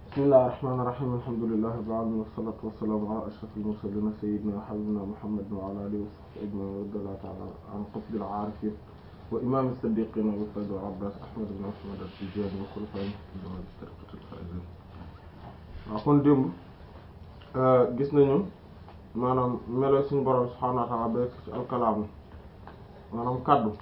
bismillahir rahmanir rahim alhamdulillahi rabbil alamin wassalatu wassalamu ala ashrafil mursalin sayyidina wa habibina muhammadin wa ala alihi wa sahbihi ajma'in wa radiyallahu ta'ala an qutbil arifin wa imam as-siddiqin wa sayyid al-abbas ahmad ibn muhammad at-tijani wa khulafa'ihim wa tariqatil faizin waaw kon démb gis nañu maanaam melo suñu borom subhanahu wa ta'ala ba ci alkalaamu maanaam kaddu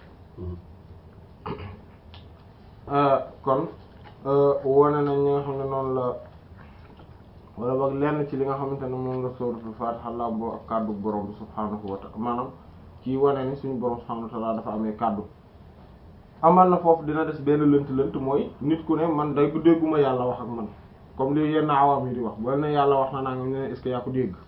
kon wone nañ ñi nga xam ne noonu la wala boog lenn ci li nga xamante ne moom la suratul Fatiha làmboo ak kaddu borom bi subhanahu wa ta'ala maanaam ci wane ni suñu borom subhanahu wa ta'ala dafa amee kaddu amal na foofu dina des benn lënt lënt mooy nit ku ne man day bu dégguma yàlla wax ak man comme li yenn awaam yi di wax boo ne yàlla wax na naa nga ñu ne est-ce que yaa ko dégg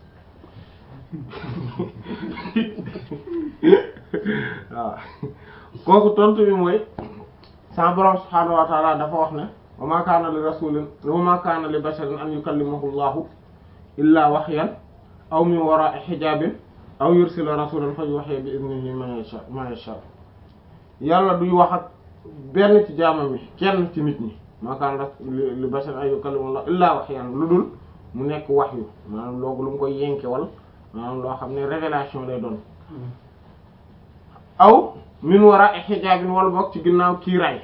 waaw kooku tontu bi mooy sa borom subhaanahu wa ta'ala dafa wax ne wa ma kaana li rasulin wa ma kaana li basharin an yukallimahu llahu illa wahyan aw min wara'i hijabin aw yursila rasulan fa yuhyi bi idnihi ma yasha ma yasha yàlla duy wax ak benn ci jaamam yi kenn ci nit ñi ma kaana li basharin an yukallimahu llahu illa wahyan lu dul mu nekk wahyu maanaam loogu lu mu koy yenkewal maanaam loo xam ne révélation lay doon aw min wara'i hijabin wala bokk ci ginnaaw kiiraay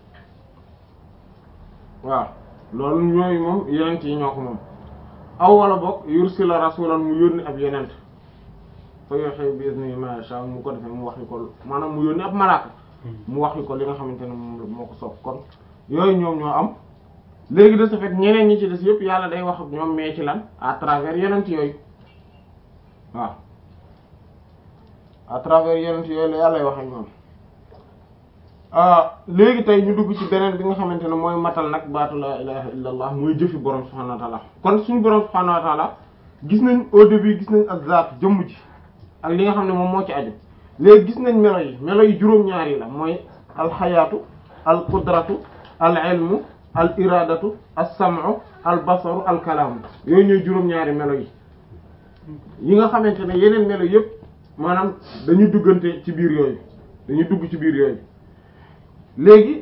waaw loolu ñooyu moom yenent yi ñoo ko moom aw wala bokk yursila rasulan mu yónni ab yenent fa yuhi bi izni ma yasha mu ko defee mu wax yu ko maanaam mu yónni ab malaaka mu wax yu ko li nga xamante ne moom moo ko soob kon yooyu ñoom ñoo am léegi de ce fait ñeneen ñi ci des yëpp yàlla day wax ak ñoom mais ci lan à travers yenent yooyu waaw à travers yenent yooyu la yàlla wax ak ñoom léegi tey ñu dugg ci beneen bi nga xamante ne mooy matal nag baatu la ilaha illa allah mooy jëfi borom subhanahu wa ta'ala kon suñu borom subhanahu wa ta'ala gis nañ au début gis nañ ak zaat jëmm ji ak li nga xam ne moom moo ci aju léegi gis nañ melo yi melo yi juróom-ñaar yi la mooy alxayaatu al qudratu al ilmu al iradatu as sam'u al basaru al kalaamu yooyu ñooy juróom-ñaari melo yi yi nga xamante ne yeneen melo yépp maanaam dañu duggante ci biir yooyu dañu dugg ci biir yooyu léegi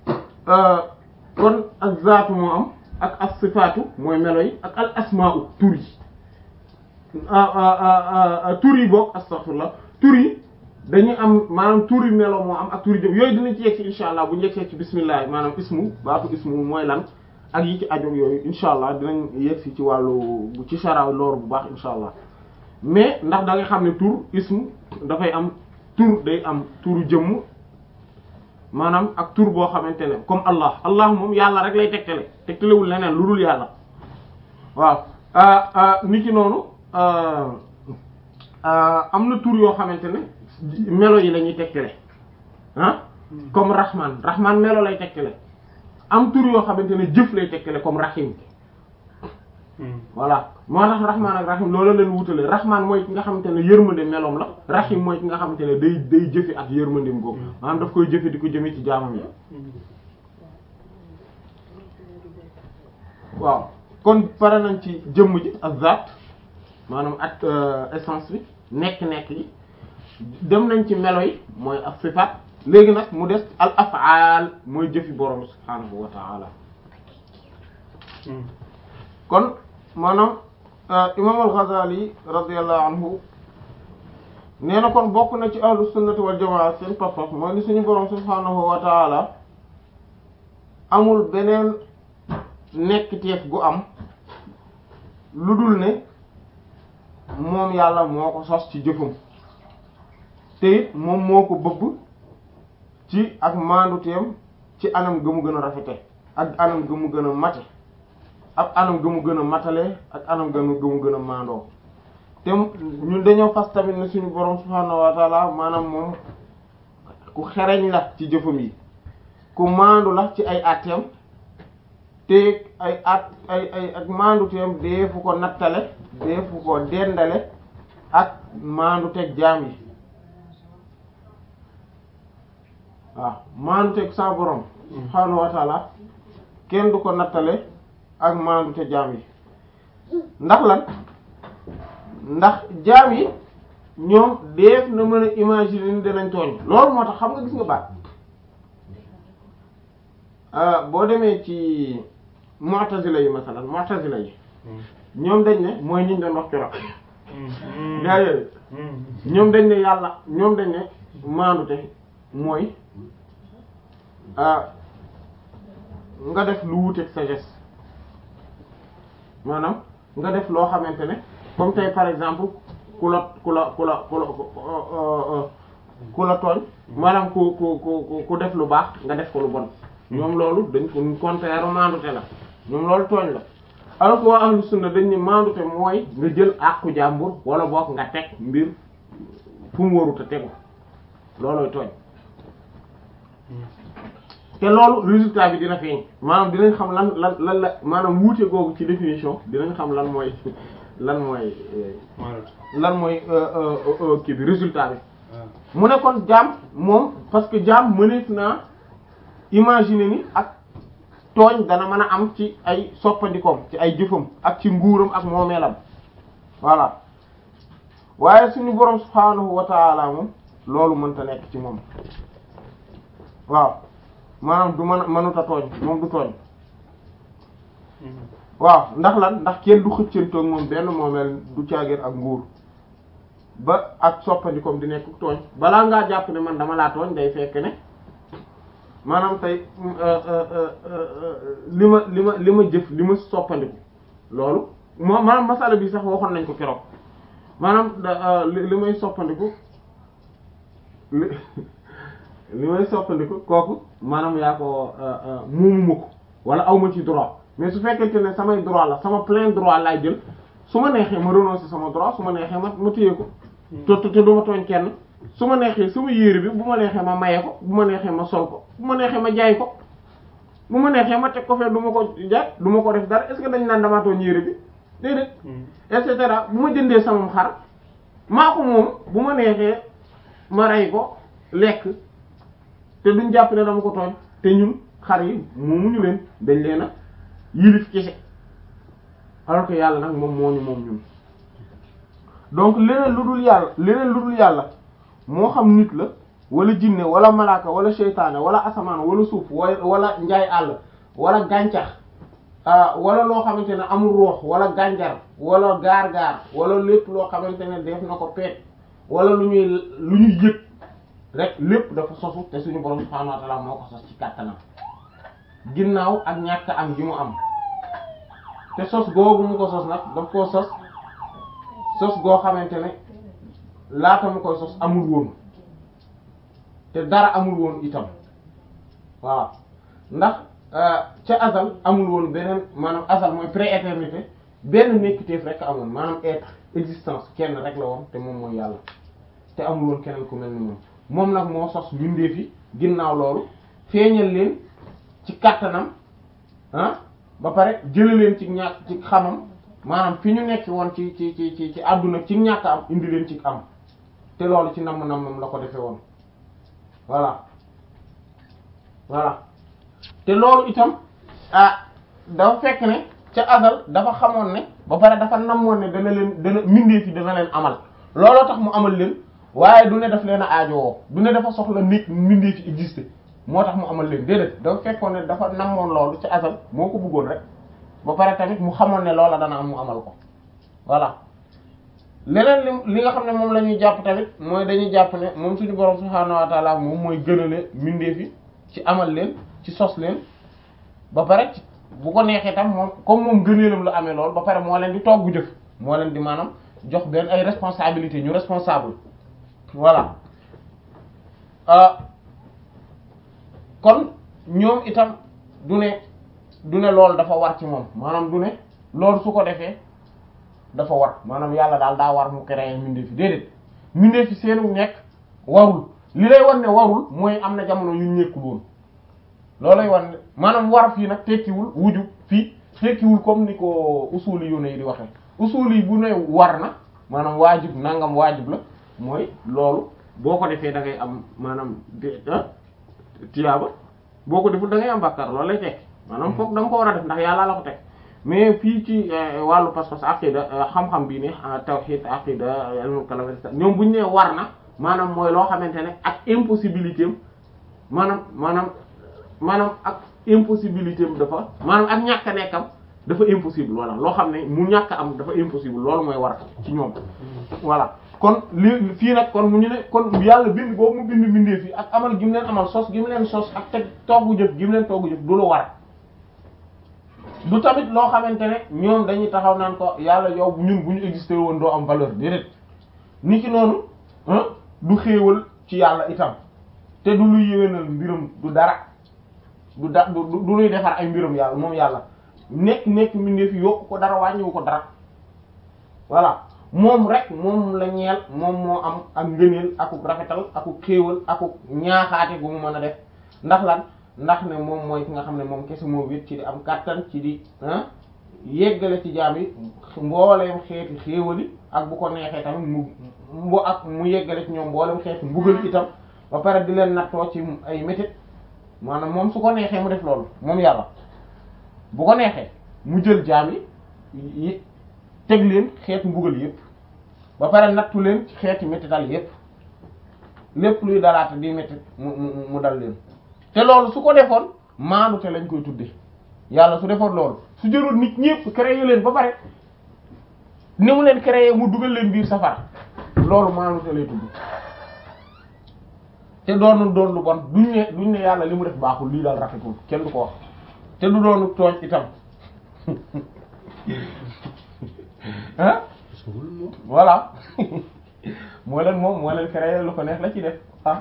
kon ak zaatu moo am ak as sifaatu mooy melo yi ak al asmaa'u tur yi tur yi boog astaghfirullah tur yi dañuy am maanaam tur yi melo moo am ak tur yi jëm yooyu dinañ ci yegg si insha allah bu ñu yegsee ci bismillah maanaam ismu baatu ismu mooy lan ak yi ci ajoog yooyu insha allah dinañ yegg si ci wàllu ci sharaaw loolu bu baax insha allah mais ndax da nga xam ne tur ismu dafay am tur day am turu jëmm maanaam ak tur boo xamante ne comme allah allah moom yàlla rek lay tegtale tegtalewul leneen lu dul yàlla waaw nit ki noonu am na tur yoo xamante ne melo yi la ñuy tegtale ah comme rahman rahman melo lay tegtale am tur yoo xamante ne jëf lay tegtale comme rahim voilà moo tax rahman ak rahim loolu leen wutale rahman mooy ki nga xamante ne yërmande meloom la rahim mooy ki nga xamante ne day day jëfe ak yërmandeem googu maanaam daf koy jëfe di ko jëme ci jaamam yi waaw kon pare nañ ci jëmm ji ak zaat maanaam ak essence bi nekk-nekk yi dem nañ ci melo yi mooy ak sifaat léegi nag mu des al afaal mooy jëfi borom subhaanahu wa ta'ala kon maanaam imam al-Ghazali radiyallahu anhu nee na kon bokk na ci ahlu sunnati wal jamaa seen pas-pas mooy li suñu borom subhaanahu wa ta'ala amul beneen nekkteef gu am lu dul ne moom yàlla moo ko sos ci jëfam te it moom moo ko bëgg ci ak maanduteem ci anam ga mu gën a rafete ak anam ga mu gën a mate ak anam ga mu gën a matale ak anam ga mu gën a maandoo te ñun dañoo fas tamit ne suñu borom subhaanahu wa taala maanaam moom ku xereñ la ci jëfam yi ku maandu la ci ay atteem te ay at ay ay ak maanduteem deefu ko nattale deefu ko dendale ak maandu teg jaam yi waaw maandu teg sa borom subhaanahu wa taala kenn du ko nattale ak maandu te jaam yi ndax lan ndax jaam yi ñoom def na mën a imaginer ni danañ tooñ loolu moo tax xam nga gis nga baat boo demee ci mu'tazila yi masalan mu'tazila yi ñoom dañ ne mooy ñi ñu doon wax keroog gaa yooyu ñoom dañ ne yàlla ñoom dañ ne maandute mooy nga def lu wuteeg sagesse maanaam nga def loo xamante ne comme tey par exemple ku la ku la ku la ku la ku la tooñ maanaam ku ku ku ku def lu baax nga def ko lu bon ñoom loolu dañ ko contraire maandute la ñoom loolu tooñ la alors que waa ahlu sunna dañ ne maandute mooy nga jël àqu jàmbur wala boog nga teg mbir fu mu warut a tegu loolooy tooñ te loolu résultat bi dina feeñ maanaam dinañ xam lan lan lan la maanaam wuute googu ci définition dinañ xam lan mooy lan mooy lan mooy kii bi résultat bi mu ne kon jaam moom parce que jaam mëneef naa imaginer ni ak tooñ dana mën a am ci ay soppandikoom ci ay jëfam ak ci nguuram ak moomeelam voilà waaye suñu borom subhaanahu wa ta'ala moom loolu mënta nekk ci moom waaw maanaam du mën mënuta tooñ moom du tooñ waaw ndax lan ndax kenn du xëccantoog moom benn moomeel du caageen ak nguur ba ak soppandikoom di nekk tooñ balaa ngaa jàpp ne man dama laa tooñ day fekk ne maanaam tey li ma li ma li ma jëf li ma soppandiku loolu moo maanaam masala bi sax waxoon nañ ko keroog maanaam li may soppandiku li li may soppandiku kooku maanaam yaa ko muumuma ko wala awma ci droit mais su fekkente ne samay droit la sama plein droit laay jël su ma neexee ma renoncer sama droit su ma neexee ma ma téye ko te te du ma tooñ kenn su ma neexee sama yére bi bu ma neexee ma maye ko bu ma neexee ma sol ko bu ma neexee ma jaay ko bu ma neexee ma teg ko fee du ma ko jaay du ma ko def dara est-ce que dañ naan damaa tooñ yére bi déedéet et cetera bu ma jëndee sama xar maa ko moom bu ma neexee ma rey ko lekk te duñ jàpp ne dama ko tooñ te ñun xar yi moomuñu leen dañ leen a yilif kese alors que yàlla nag moom moo ñu moom ñun donc leneen lu dul yàlla leneen lu dul yàlla moo xam nit la wala jinne wala malaaka wala seytaane wala asamaan wala suuf wala njaay àll wala gàncax wala loo xamante ne amul roox wala gànjar wala gaar-gaar wala lépp loo xamante ne def na ko peet wala lu ñuy lu ñuy yëg rek lépp dafa sosu te suñu borom subhaanahu wa ta'ala moo ko sos ci kàttanam ginnaaw ak ñàkk am gi mu am te sos googu mu ko sos nag daf koo sos sos goo xamante ne laata mu koy sos amul woon te dara amul woon itam waaw ndax ca asal amul woon beneen maanaam asal mooy pré-éternité benn nekkiteef rek amoon maanaam être existence kenn rek la woon te moom mooy yàlla te amul woon keneen ku mel ni moom moom nag moo sos mbindeef yi ginnaaw loolu feeñal leen ci kàttanam ah ba pare jële leen ci ñàkk ci xamam maanaam fi ñu nekk woon ci ci ci ci ci àdduna ci ñàkk am indi leen ci am te loolu ci namm nammam la ko defee woon voilà voilà te loolu itam ah dafa fekk ne ca asal dafa xamoon ne ba pare dafa namoon ne dana leen dana mbindeef yi dana leen amal looloo tax mu amal leen waaye du ne daf leen a aajowoo du ne dafa soxla nit mbindeef yi exister moo tax mu amal leen déedéet dafa fekkoon ne dafa namoon loolu ci asal moo ko bëggoon rek ba pare tamit mu xamoon ne loola dana am mu amal ko voilà leneen li li nga xam ne moom la ñuy jàpp tamit mooy dañuy jàpp ne moom suñu borom subhaanahu wa ta'ala moom mooy gënale mbindeef yi ci amal leen ci sos leen ba pare ci bu ko neexee tam moom comme moom gëneelam la amee lool ba pare moo leen di togg jëf moo leen di maanaam jox benn ay responsabilité ñu responsable voilà kon ñoom itam du ne du ne loolu dafa war ci moom maanaam du ne loolu su ko defee dafa war maanaam yàlla daal daa war mu créer mbindeef fi déedéet mbindeef fi seenu nekk warul li lay wan ne warul mooy am na jamono yu nekkul woon loolay wan ne maanaam war fii nag tekkiwul wujub fii tekkiwul comme ni ko usuli yu ne yi di waxe usuli bu ne war na maanaam waajib nangam waajib la mooy loolu boo ko defee da ngay am maanaam tiyaaba boo ko deful da ngay am bàkkaar loolu lay tekki maanaam foog da nga ko war a def ndax yàlla la ko teg mais fii ci wàllu pas-pas aqida xam-xam bii ne tawhid aqida ilmul kalam ñoom bu ñu nee war na maanaam mooy loo xamante ne ak impossibilité am maanaam maanaam maanaam ak impossibilité am dafa maanaam ak ñàkk a nekkam dafa impossible voilà loo xam ne mu ñàkk am dafa impossible loolu mooy war ci ñoom voilà kon li fii nag kon mu ñu ne kon yàlla bind boobu mu bind bindee fii ak amal gi mu leen amal sos gi mu leen sos ak teg toggu jëf gi mu leen toggu jëf du lu war du tamit loo xamante ne ñoom dañuy taxaw naan ko yàlla yow ñun bu ñu existé woon doo am valeur déedéet ni ki noonu du xéewal ci yàlla itam te du luy yéwénal mbiram du dara du da du du luy defar ay mbiram yàlla moom yàlla nekk nekk mbindeef yokku ko dara wàññiwu ko dara voilà moom rek moom la ñeel moom moo am ak ngëneel akuk rafetal akuk xéewal akuk ñaaxaate bu mu mën a def ndax lan ndax ne moom mooy ki nga xam ne moom kese moo wét ci di am kàttan ci di yeggale ci jaam yi mbooleem xeeti xéewali ak bu ko neexee tamit mu mu ak mu yeggale ci ñoom mbooleem xeeti mbugal itam ba pare di leen nattoo ci ay métit maanaam moom su ko neexee mu def loolu moom yàlla bu ko neexee mu jël jaam yi teg leen xeetu mbugal yépp ba pare nattu leen ci xeeti métital yépp lépp luy dalaata di métit mu mu mu dal leen te loolu su ko defoon maanu te lañ koy tudde yàlla su defoon loolu su jëloon nit ñépp créé leen ba pare ni mu leen créé mu dugal leen biir safara loolu maanu te lay tudd te doonul doon lu bon duñ ne duñ ne yàlla li mu def baaxul lii daal rafetul kenn du ko wax te du doonu tooñ itam ah voilà moo leen moom moo leen créé lu ko neex la ci def ah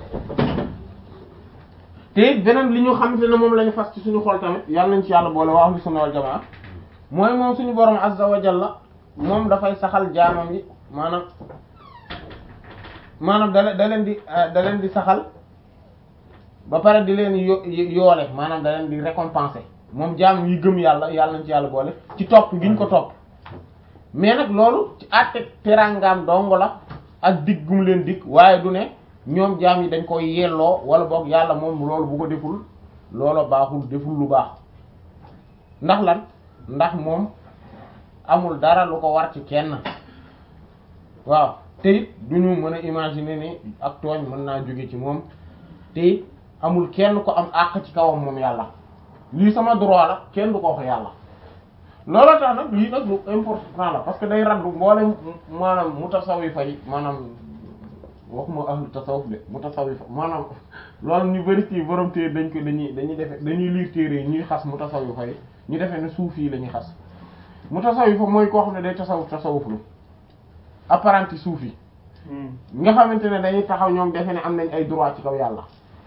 te it beneen li ñu xamante ne moom la ñu fas ci suñu xol tamit yàlla nañ ci yàlla boole waa ahlu sunna wal jamaa mooy moom suñu borom azza wa jalla moom dafay saxal jaamam yi maanaam maanaam da da leen di da leen di saxal ba pare di leen yo yoole maanaam da leen di récompenser moom jaam yi gëm yàlla yàlla nañ ci yàlla boole ci topp gi ñu ko topp mais nag loolu ci àtte teraangaam dong la ak dig gum leen dig waaye du ne ñoom jaam yi dañ koy yelloo wala boog yàlla moom loolu bu ko deful loola baaxul deful lu baax ndax lan ndax moom amul dara lu ko war ci kenn waaw te it du ñu mën a imaginer ni ak tooñ mën naa jóge ci moom te it amul kenn ko am àq ci kawam moom yàlla lii sama droit la kenn du ko wax yàlla loolu tax nag lii nag lu important la parce que day raddu mboolem maanaam mutasawifa yi maanaam waxuma ahlu tasawuf de mutasawifa maanaam loolu ñu bari ci borom téere dañ ko dañuy dañuy defe dañuy liir téere yi ñuy xas mutasawifa yi ñu defee ne suuf yi la ñuy xas mutasawifa mooy koo xam ne day tasawuf tasawuf lu apparenti suuf yi nga xamante ne dañuy taxaw ñoom defe ne am nañ ay droit ci kaw yàlla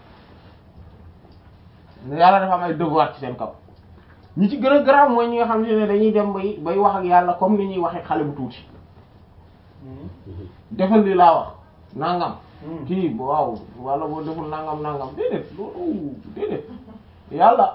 yàlla dafa am ay devoir ci seen kaw ñi ci gën a garaaw mooy ñi nga xamante ne dañuy dem bay bay wax ak yàlla comme ni ñuy waxee xale bu tuuti defal li laa wax nangam kii waaw wala boo deful nangam nangam déedéet loolu déedéet yàlla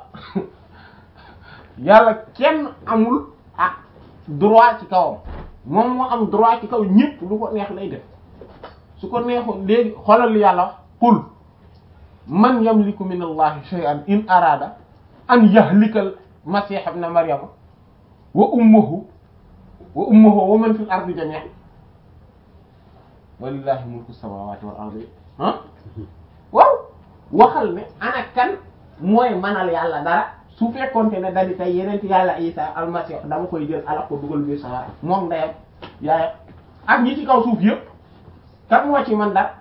yàlla kenn amul ah droit ci kawam moom moo am droit ci kaw ñépp lu ko neex lay def su ko neexoon léegi xoolal li yàlla wax qul man yamliku min allahi shay'an in arada an yahlikal masih ibn maryama wa ummuhu wa ummuhu wa man fil ardi jami'an walillahi mulku samawati wal ardi ah waaw waxal ne ana kan mooy manal yàlla dara su fekkonte ne dadi tey yeneen yàlla isa almasih dama koy jël alak ko dugal biir sawara moom ndeyam yaayam ak ñi ci kaw suuf yëpp kan moo ci man dara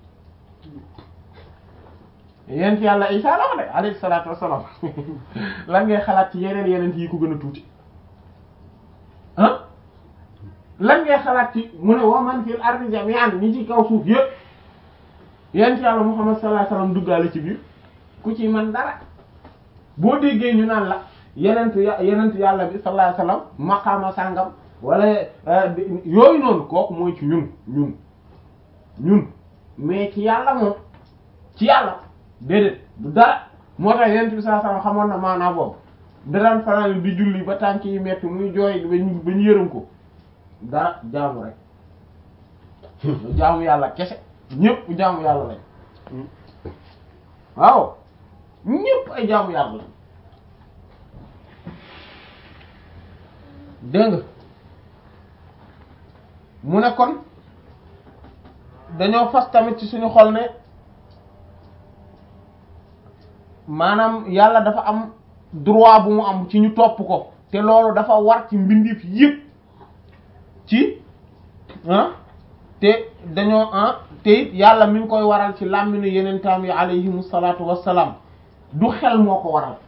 yeneen yàlla isa la wax de alayhi salatu wassalam lan ngay xalaat ci yeneen yeneen yi ko gën a tuuti ah lan ngay xalaat ci mu ne wa man fil ardi jami'an ñi ci kaw suuf yëpp yent yàlla Muhammad sallallahu alayhi wasallam duggaale ci biir ku ci man dara boo déggee ñu naan la yenent yenent yàlla bi sallallahu alayhi wasallam maqaama sàngam wala yooyu noonu kooku mooy ci ñun ñun ñun mais ci yàlla moom ci yàlla déedéet du dara moo tax yenent bi sallallahu alayhi wasallam xamoon na maanaa boobu daraan fanaan di julli ba tànk yi metti muy jooy bañ ba ñu yërëm ko dara jaamu rek jaamu yàlla kese ñépp jaamu yàlla lañ waaw ñépp ay jaamu yàlla lañ dégg nga mu ne kon dañoo fas tamit ci suñu xol ne maanaam yàlla dafa am droit bu mu am ci ñu topp ko te loolu dafa war ci mbindeef yépp ci ah te dañoo ah te it yàlla mi ngi koy waral ci làmminu yeneen taam yi alayhimu salaatu wassalaam du xel moo ko waral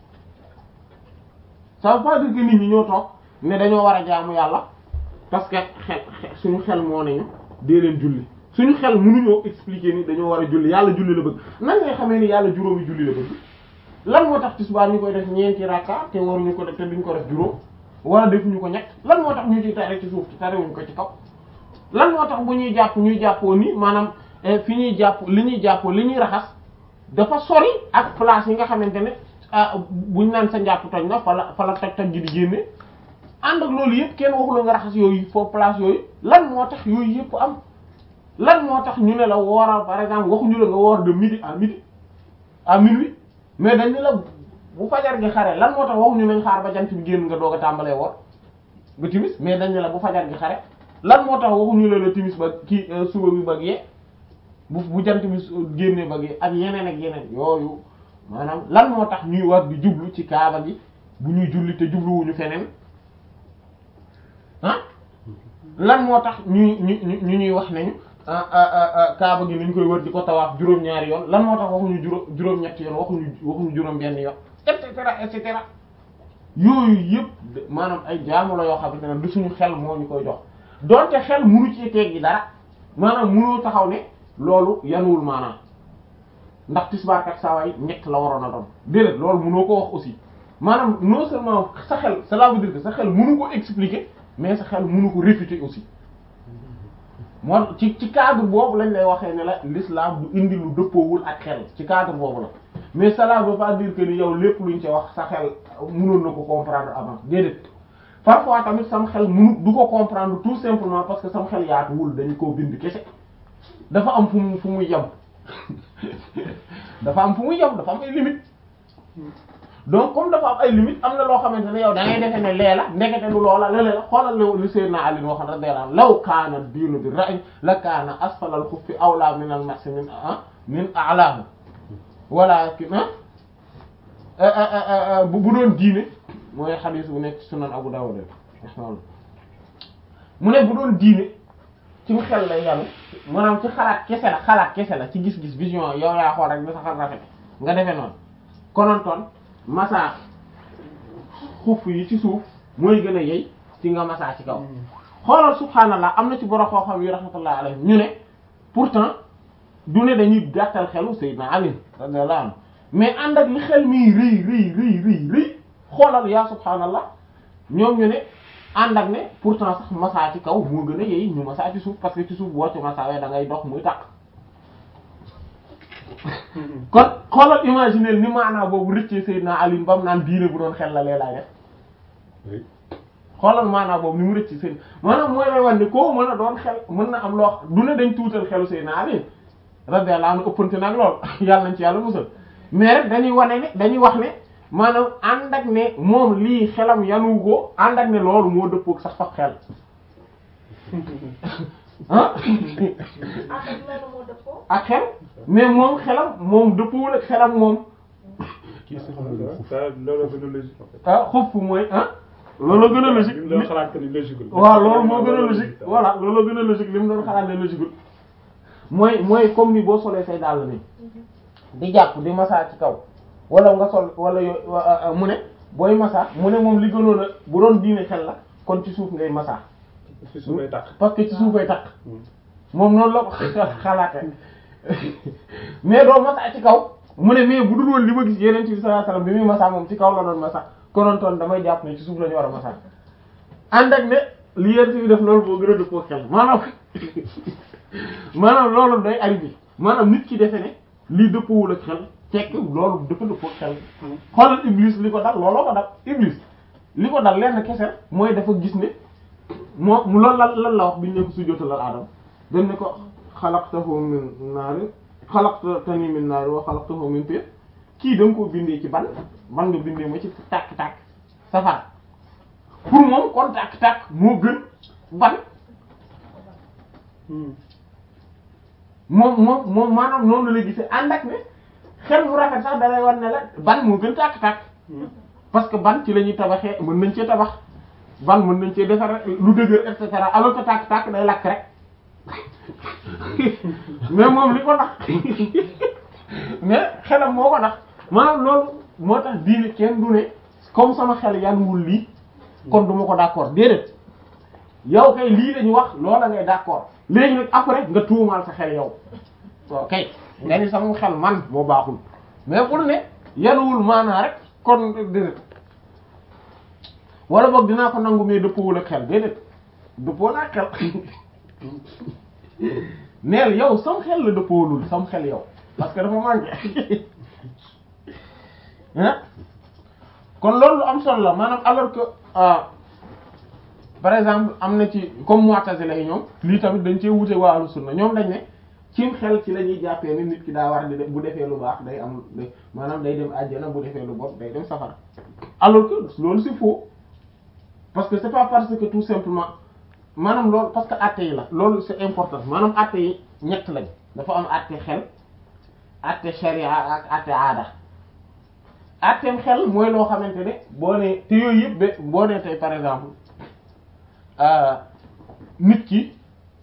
ça veut pas dire que nit ñi ñoo toog ne dañoo war a jaamu yàlla parce que xel suñu xel moo nañu dee leen julli suñu xel mënuñoo expliquer ni dañoo war a julli yàlla julli la bëgg nan ngay xamee ni yàlla juróomi julli la bëgg lan moo tax tisbaar ñu koy def ñeenti rakka te waruñu ko def te duñ ko def juróom wala defuñu ko ñett lan moo tax ñu ciy tare ci suuf ci tarewuñu ko ci kaw lan moo tax bu ñuy jàpp ñuy jàppoo ni maanaam fi ñuy jàpp li ñuy jàppoo li ñuy raxas dafa sori ak place yi nga xamante ne ah buñ naan sa njàpp toj na fa la fa la toj toj gi di génne ànd ak loolu yëpp kenn waxula nga raxas yooyu foofu place yooyu lan moo tax yooyu yëpp am lan moo tax ñu ne la wooral par exemple waxuñu la nga woor de midi à midi à minuit mais dañ ne la bu fajar gi xare lan moo tax waxuñu nañ xaar ba jant bi génn nga doog a tàmbalee woor ba timis mais dañ ne la bu fajar gi xare lan moo tax waxuñu la la timis ba kii suba bi ba gee bu bu jant bi génnee ba gee ak yeneen ak yeneen yooyu maanaam lan moo tax ñuy war di jublu ci kaaba gi bu ñuy julli te jubluwuñu feneen ah lan moo tax ñuy ñu ñu ñuy wax nañu kaaba gi nañ koy wër di ko tawaaf juróom-ñaari yoon lan moo tax waxuñu juróom juróom-ñetti yoon waxuñu waxuñu juróom-benn yoon et cetera et cetera yooyu yëpp maanaam ay jaamu la yoo xamante ne du suñu xel moo ñu koy jox donte xel munu ci teggi dara maanaam munoo taxaw ne loolu yanuwul maanaam ndax tisbaar ak saawaay ñett la waroon a doon déedéet loolu munoo ko wax aussi maanaam non seulement sa xel cela veut dire que sa xel munu ko expliquer mais sa xel munu ko réfuter aussi moo ci ci cadre boobu lañ lay waxee ne la l'islam du indi lu dëppoowul ak xel ci cadre boobu la mais cela veut pas dire que ni yow lépp luñ ci wax sa xel munoon na ko comprendre avant déedéet parfois tamit sam xel munu du ko comprendre tout simplement parce que sam xel yaatuwul dañu koo bind kese dafa am fu mu fu muy yem dafa am fu muy yem dafa am ay limites donc comme dafa am ay limites am na loo xamante ne yow da ngay defe ne lee la ndekete lu loola lele la xoolal li Seydina Ali waxoon radiyallahu anhu law kaana diinu bi ra'y la kaana asfala al-khuffi awla min al-masi min min a'lahu walakin bu bu doon diine mooy xadiis bu nekk sunan Abu Dawud mu ne bu doon diine ci xel lay yanu maanaam ci xalaat kese la xalaat kese la ci gis-gis vision yow yaa xool rek da sa xel rafet nga defee noonu konontoon massa xuf yi ci suuf mooy gën a yey ci nga massa ci kaw xoolal subhaanallah am na ci borom koo xam yi rahmatullah alayhi ñu ne pourtant du ne dañuy gàttal xelu Seydina Ali radiyallahu anhu mais ànd ak li xel mii rëy rëy rëy rëy rëy xoolal yaa subhaanallah ñoom ñu ne ànd ak ne pourtant sax massa ci kaw moo gën a yey ñu massa ci suuf parce que ci suuf boo ci massa wee da ngay dox muy tàq kon xoolal imaginer ni maanaa boobu rëccee Seydina Ali ba mu naan diine bu doon xel la lee laay def xoolal maanaa boobu ni mu rëcc seen maanaam mooy lay wax ne koo mën a doon xel mën na am loo du ne dañ tuutal xelu Seydina Ali radiyallahu anhu ëppante nag lool yàlla nañ ci yàlla musal mais rek dañuy wane ne dañuy wax ne maanaam ànd ak ne moom lii xelam yanu ko ànd ak ne loolu moo dëppook sax faf xel ah ak xel mais moom xelam moom dëppwul ak xelam moom loolu gën a logique en fait. ah xuff mooy ah loolu gën a logique li mu doon xalaat que ni logique waaw loolu moo gën a logique voilà loolu gën a logique li mu doon xalaat ne logique mooy mooy comme ni boo solee say dàll ni di jàpp di massa ci kaw wala nga sol wala yo mu ne booy massa mu ne moom li gënoon a bu doon diine xel la kon ci suuf ngay massa ci suufay tàq. parce que ci suufay takk moom noonu la ko xalaate mais doo massa ci kaw mu ne mais bu dul woon li ma gis yeneen ci sallallahu alayhi wasallam bi muy massa moom ci kaw la doon massa konontoon damay jàpp ne ci suuf la ñu war a massa ànd ak ne li yeneen ci def loolu boo gën a dëppoo xel maanaam maanaam loolu day arrivé maanaam nit ki defe ne lii dëppoowul ak xel fekk loolu dafa dëppoo ak xel xoolal iblis li ko dal looloo ko dal iblis li ko dal lenn kese mooy dafa gis ne moo mu loolu lan lan la wax bi ñu ne ko sujjóotalal Aadama dañ ne ko xalaqtahu min naarin xalaqtani min naarin wa xalaqtahu min tiin kii da nga koo bindee ci ban ban nga bindee ma ci tàkk-tàkk safar pour moom kon tàkk-tàkk moo gën ban moom moom moom maanaam noonu la gisee ànd ak ne xel mu rafet sax da lay wan ne la ban moo gën tàkk-tàkk parce que ban ci la ñuy tabaxee mën nañ cee tabax ban mën nañ cee defar lu dëgër et cetera alors que tàkk-tàkk day lakk rek mais moom li ko nax mais xelam moo ko nax maanaam loolu moo tax diine kenn du ne comme sama xel yanuwul lii kon du ma ko d'accord déedéet yow kay lii lañu wax loola ngay d'accord léegi nag après nga tuumaal sa xel yow waaw kay nga ni sama xel man moo baaxul mais bul ne yanuwul maanaa rek kon déedéet wala boog dinaa ko nangu mais dëppwul ak xel déedéet dëppoo ak xel neel yow sam xel la dëppoolul sam xel yow parce que dafa manqué hein kon loolu lu am solo la maanaam alors que par exemple am na ci comme Mu'tazila yi ñoom lii tamit dañ cee wute waa Ahlus Sunna ñoom dañ ne cim xel ci la ñuy jàppee ni nit ki daa war di def bu defee lu baax day am maanaam day dem àjjana bu defee lu bon day dem safara alors que loolu c'est faux parce que c'est pas parce que tout simplement maanaam loolu parce que àtte yi la loolu c'est important maanaam àtte yi ñett lañ dafa am àtte xel àtte sharia ak àtte aada àtteem xel mooy loo xamante ne boo nee te yooyu yëpp ba boo nee tey par exemple nit ki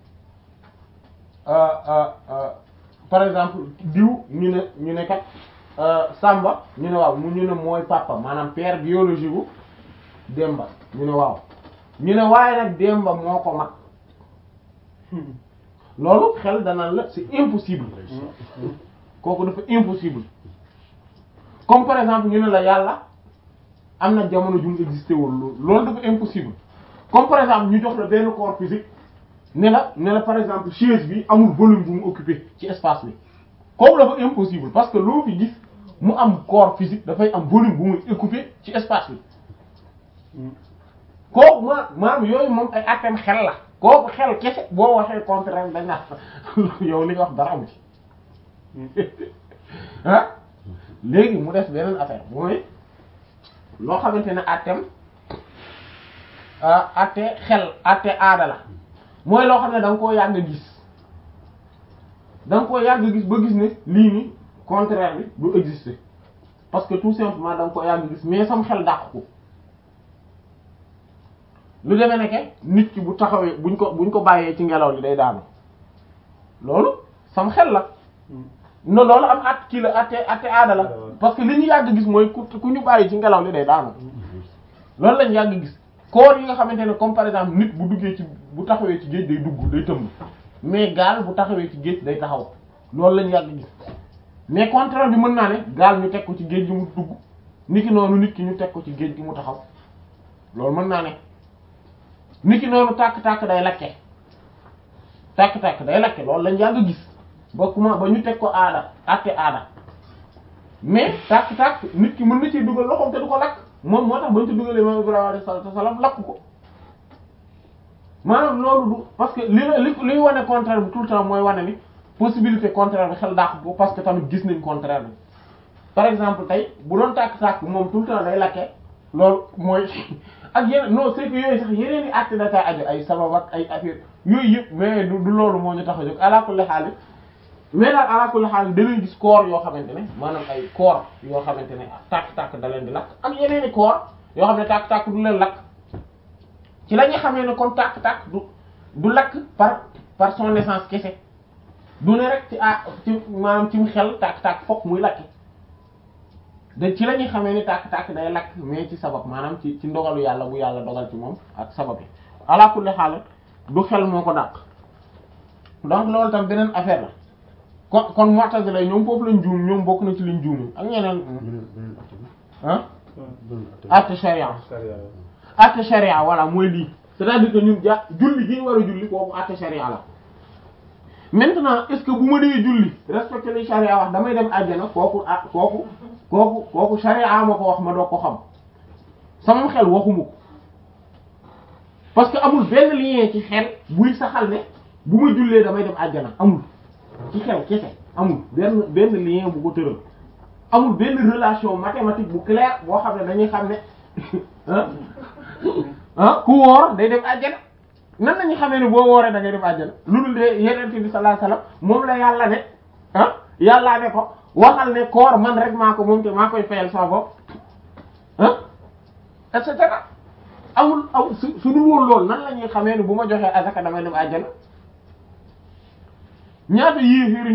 par exemple diw ñu ne ñu ne kat Samba ñu ne waaw mu ñu ne mooy papa maanaam père biologique gu Demba ñu ne waaw ñu ne waaye nag Demba moo ko mag loolu xel danaan la c'est impossible kooku dafa impossible comme par exemple ñu ne la yàlla am na jamono ju mu existé wul loolu dafa impossible comme par exemple ñu jox la benn corps physique ne la ne la par exemple chaise bi amul volume bu mu occupé ci espace bi kooku dafa impossible parce que loo fi gis mu am corps physique dafay am volume bu muy occupé ci espace bi kooku ma maanaam yooyu moom ay atteem xel la kooku xel kese boo waxee contraire dañ naa yow li nga wax dara amu ci ah léegi mu def beneen affaire mooy loo xamante ne atteem atte xel atte aada la mooy loo xam ne da nga koo yàgg gis da nga koo yàgg gis ba gis ne lii ni contraire bi du exister parce que tout simplement da nga koo yàgg gis mais sam xel dàq ko lu demee nekke nit ki bu taxawee buñ ko buñ ko bàyyee ci ngelaw li day daanu loolu sam xel la no loolu am at kii la atte atte aada la parce que li ñu yàgg gis mooy ku ku ñu bàyyi ci ngelaw li day daanu loolu lañ yàgg gis koor yi nga xamante ne comme par exemple nit bu duggee ci bu taxawee ci géej day dugg day tëmb mais gaal bu taxawee ci géej day taxaw loolu lañ yàgg gis mais contraire bi mën naa ne gaal ñu teg ko ci géej gi mu dugg nit ki noonu nit ki ñu teg ko ci géej gi mu taxaw loolu mën naa ne nit ki noonu tàkk-tàkk day lakke tàkk-tàkk day lakke loolu lañ yàgg gis ba kuma ba ñu teg ko aada àtte aada mais tàkk-tàkk nit ki mën na ci dugal loxoom te du ko lakk moom moo tax ba ñu ci dugalee moom Ibrahima alayhi salaatu wasallam lakk ko maanaam loolu du parce que li la li liy wane contraire bi tout le temps mooy wane ni possibilité contraire bi xel dàq ko parce que tamit gis nañ contraire bi par exemple tey bu doon tàkk-tàkk moom tout le temps day lakke loolu mooy ak yeneen non c'est que yooyu sax yeneen i acte da aju ay sabab ak ay affaire yooyu yëpp mais du du loolu moo ñu tax a jóg ala kulli haal mais daal ala kulli haal da ngay gis koor yoo xamante ne maanaam ay koor yoo xamante ne tàkk-tàkk da leen di lakk ak yeneen i koor yoo xam ne tàkk-tàkk du leen lakk ci la ñuy xamee ne kon tàkk-tàkk du du lakk par par son naissance kese du ne rek ci ah ci maanaam ci mu xel tàkk-tàkk fokk muy lakki da ci la ñuy xamee ni tàkk-tàkk day lakk mais ci sabab maanaam ci ci ndogalu yàlla bu yàlla dogal ci moom ak sabab yi ala kulli haal du xel moo ko dàq donc loolu tam beneen affaire la kon kon Mu'tazila ñoom foofu lañ juum ñoom bokk na ci liñ juum ak ñeneen ah atte sharia atte sharia voilà mooy lii c'est-à-dire que ñun ja julli gi ñu war a julli kooku atte sharia la maintenant est-ce que bu ma dee julli respecté li sharia wax damay dem àjjana kooku ah kooku kooku kooku sharia ma ko wax ma doog ko xam sama xel waxuma ko parce que amul benn lien ci xel buy saxal ne bu ma jullee damay dem àjjana amul ci xel kese amul benn benn lien bu ko tëral amul benn relation mathématique bu claire boo xam ne dañuy xam ne ah ah ku woor day dem àjjana nan lañu xamee ne boo wooree da ngay dem àjjana lu dul de yeneen bi sallallahu alayhi wasallam moom la yàlla ne ah yàllaa ne ko waxal ne koor man rek maa ko moom te maa koy fayal sama bopp ah et cetera amul aw su su dul woon loolu nan la ñuy xamee ne bu ma joxee azaka damay dem àjjana ñaata yéeféeri